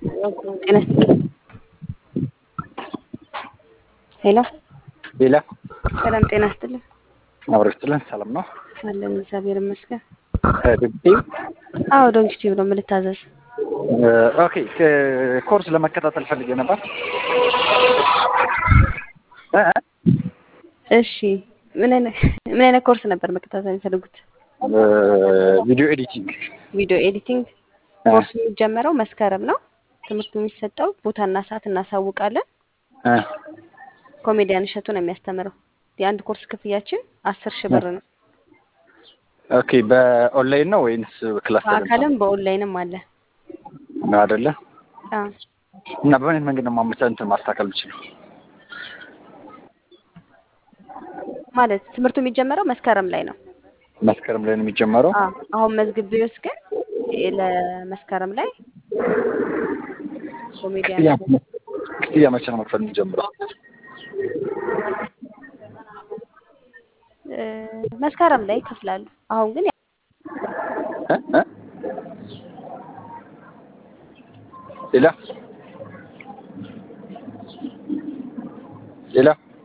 ጤና ይስጥልኝ። ሄሎ ሌላ ሰላም ጤና ይስጥልኝ። አብረስትልን ሰላም ነው። አለን እግዚአብሔር ይመስገን። ድምጤ አዎ ዶንኪ ቲዩብ ነው የምልታዘዝ። ኦኬ ኮርስ ለመከታተል ፈልጌ ነበር። እ? እሺ ምን አይነት ምን አይነት ኮርስ ነበር መከታተል የሚፈልጉት? ቪዲዮ ኤዲቲንግ ቪዲዮ ኤዲቲንግ ኮርስ የሚጀመረው መስከረም ነው። ትምህርቱ የሚሰጠው ቦታና ሰዓት እናሳውቃለን። እ፣ ኮሜዲያን እሸቱ ነው የሚያስተምረው። የአንድ ኮርስ ክፍያችን አስር ሺህ ብር ነው። ኦኬ በኦንላይን ነው ወይንስ ክላስ በአካልም በኦንላይንም አለ። ነው አይደለ? አዎ እና በምን አይነት መንገድ ነው ማመቻ እንትን ማስተካከል የምችለው? ማለት ትምህርቱ የሚጀመረው መስከረም ላይ ነው። መስከረም ላይ ነው የሚጀመረው። አዎ አሁን መዝግቤዎስ ግን ለመስከረም ላይ ኮሜዲያን ክፍያ ክፍያ መቼ ነው መክፈል የሚጀምረው? እ፣ መስከረም ላይ ይከፍላሉ። አሁን ግን እ? እ? ሌላ ሌላ